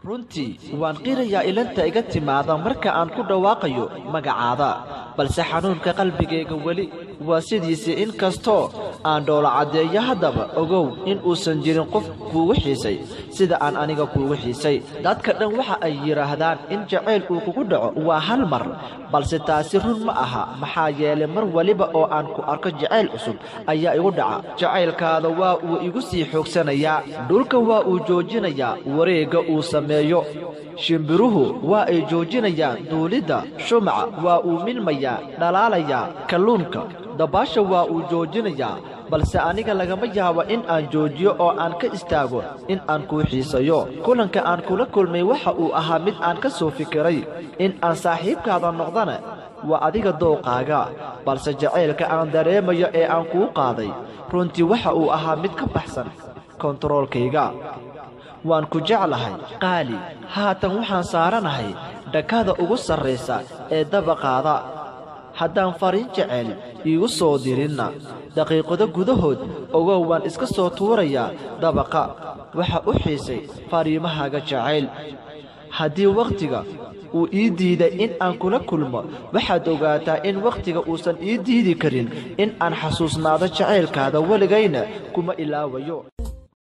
runtii waan qirayaa ilanta iga timaada marka aan ku dhawaaqayo magacaada balse xanuunka qalbigayga weli waa sidiisii in kastoo aan dhoola caddeeyo haddaba ogow in uusan jirin qof kuugu xiisay sida aan aniga kuugu xiisay dadka dhan waxa ay yidhaahdaan in jacayl uu kugu dhaco waa hal mar balse taasi run ma aha maxaa yeelay mar weliba oo aan ku arko jacayl cusub ayaa igu dhaca jacaylkaada waa uu igu sii xoogsanayaa dhulka waa uu joojinayaa wareegga uu sameeyo shimbiruhu waa ay joojinayaan duulidda shumaca waa uu milmayaa dhalaalayaa kalluunka dabaasha waa uu joojinayaa balse aniga lagama yaabo in aan joojiyo oo aan ka istaago in aan kuu xiisayo kulanka aan kula kulmay waxa uu ahaa mid aan ka soo fikiray in aan saaxiibkaada noqdana waa adiga dooqaaga balse jacaylka aan dareemayo ee aan kuu qaaday runtii waxa uu ahaa mid ka baxsan kontaroolkayga waan ku jeclahay qaali haatan waxaan saaranahay dhakada ugu sarraysa ee dabaqaada haddaan fariin jecel iigu soo dirinna daqiiqado gudahood ogow waan iska soo tuurayaa dabaqa waxa u xiisay fariimahaaga jacayl haddii wakhtiga uu ii diiday in aan kula kulmo waxaad ogaataa in wakhtiga uusan ii diidi karin in aan xasuusnaado jacaylkaada weligayna kuma ilaawayo